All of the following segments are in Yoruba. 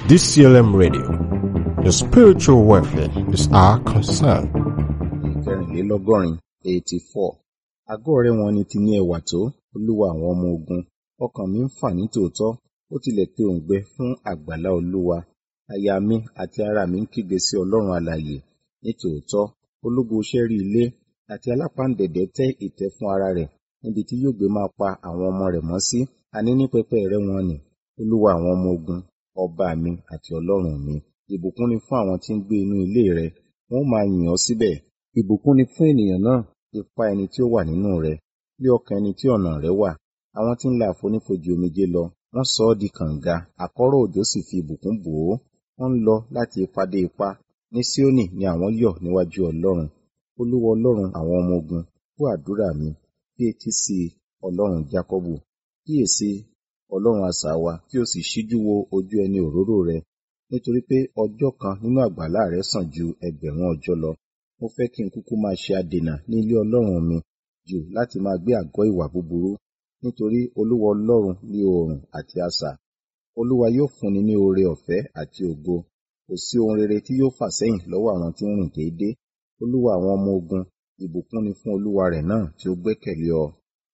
DCLM Radio. Your spiritual welfare is our concern. ìkẹrìnlélọ́gọ́rin eighty four àgọ́ rẹ̀ wọn ni ti ní ẹwà tó olúwa àwọn ọmọ ogun ọkàn mi ń fà ní tòótọ́ ó tilẹ̀ pe òǹgbẹ fún àgbàlá olúwa àyà mi àti ara mi ń kígbe sí ọlọ́run alààyè ní tòótọ́ ológo ṣẹ́rí ilé àti alápáǹdẹ̀dẹ̀ tẹ́ ìtẹ́ fún ara rẹ̀ níbi tí yóò gbé máa pa àwọn ọmọ rẹ̀ mọ́ sí àní ní pẹpẹ rẹ̀ wọn ni olúwa àwọn ọmọ ogun ọba mi àti ọlọ́run mi ìbùkún ni fún àwọn tí ń gbé inú ilé rẹ wọn ó máa yìn ọ́ síbẹ̀ ìbùkún ni fún ènìyàn náà ipa ẹni tí ó wà nínú rẹ lé ọkàn ẹni tí ọ̀nà rẹ wà àwọn tí ń la àfonífojì omijé lọ wọ́n sọ ọ́ di kànga àkọ́rọ̀ òjò sì fi ìbùkún bò ó wọ́n ń lọ láti ipa dé ipa ní Síónì ni àwọn yọ̀ níwájú ọlọ́run olúwa ọlọ́run àwọn ọmọ ogun gbọ́ àdúrà mi bí etí sí ọlọ́run jákọ́bù kíyèsí ọlọ́run asà wa kí o sì ṣíjú wo ojú ẹni òróró rẹ nítorí pé ọjọ́ kan nínú àgbàlá rẹ sàn ju ẹgbẹ̀rún ọjọ́ lọ mo fẹ́ kí n kúkú máa ṣe adènà ní ilé ọlọ́run mi jù láti máa gbé àgọ́ ìwà búburú nítorí olúwa ọlọ́run ní oòrùn àti asà olúwa yóò fúnni ní oore ọ̀fẹ́ àti ògo kò sí ohun rere tí yóò fà sẹ́yìn lọ́wọ́ àwọn tí ń rìn déédéé olúwa àwọn ọmọ ogun ìbùkún ni fún olúwa rẹ̀ náà tí ó gbẹ́kẹ̀lé ọ.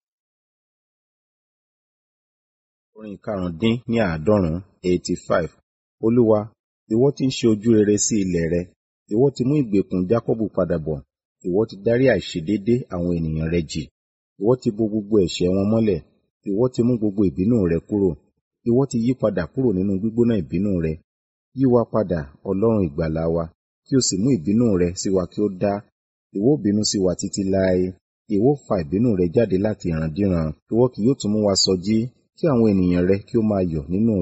orin karùndín ní àádọ́rùn-ún eighty five olúwa ìwọ tí ń ṣe ojú rere sí ilẹ̀ rẹ ìwọ ti mú ìgbèkùn jákọ́bù padà bọ̀ ìwọ ti dárí àìṣedéédé àwọn ènìyàn rẹ jì ìwọ ti bo gbogbo ẹ̀ṣẹ̀ wọn mọ́lẹ̀ ìwọ ti mú gbogbo ìbínú rẹ kúrò ìwọ ti yí padà kúrò nínú gbígbóná ìbínú rẹ yí wa padà ọlọ́run ìgbàlà wa kí o sì mú ìbínú rẹ sí wa kí ó dá ìwọ bínú sí wa títí láé ìwọ fa ìbínú rẹ jáde láti ìrandíran ìwọ kì yóò tún mú wa sọjí kí àwọn ènìyàn rẹ kí ó máa yọ̀ nínú